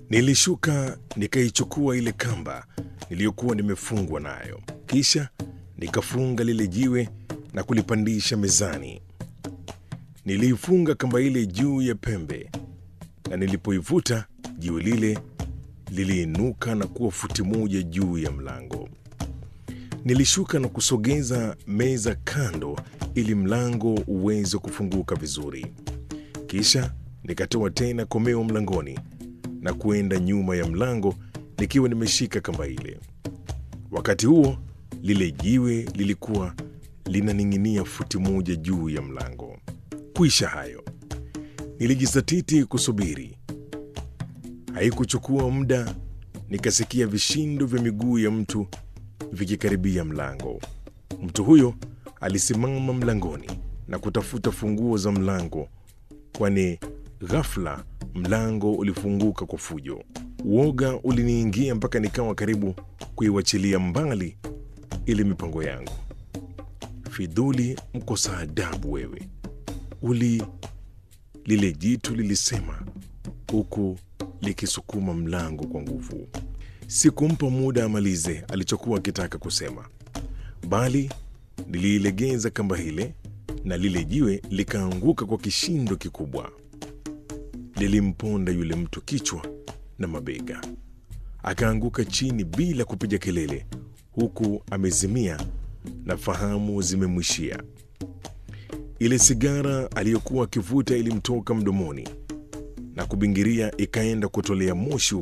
Nilishuka nikaichukua ile kamba niliyokuwa nimefungwa nayo, kisha nikafunga lile jiwe na kulipandisha mezani. Niliifunga kamba ile juu ya pembe, na nilipoivuta jiwe lile liliinuka na kuwa futi moja juu ya mlango. Nilishuka na kusogeza meza kando ili mlango uweze kufunguka vizuri. Kisha nikatoa tena komeo mlangoni na kuenda nyuma ya mlango nikiwa nimeshika kamba ile. Wakati huo lile jiwe lilikuwa linaning'inia futi moja juu ya mlango. Kuisha hayo, nilijizatiti kusubiri. Haikuchukua muda, nikasikia vishindo vya miguu ya mtu vikikaribia mlango. Mtu huyo alisimama mlangoni na kutafuta funguo za mlango, kwani ghafla mlango ulifunguka kwa fujo. Uoga uliniingia mpaka nikawa karibu kuiwachilia mbali ile mipango yangu. Fidhuli, mkosa adabu wewe! Uli, lile jitu lilisema huku likisukuma mlango kwa nguvu. Sikumpa muda amalize alichokuwa akitaka kusema, bali niliilegeza kamba ile na lile jiwe likaanguka kwa kishindo kikubwa. Lilimponda yule mtu kichwa na mabega, akaanguka chini bila kupiga kelele, huku amezimia na fahamu zimemwishia. Ile sigara aliyokuwa akivuta ilimtoka mdomoni na kubingiria ikaenda kutolea moshi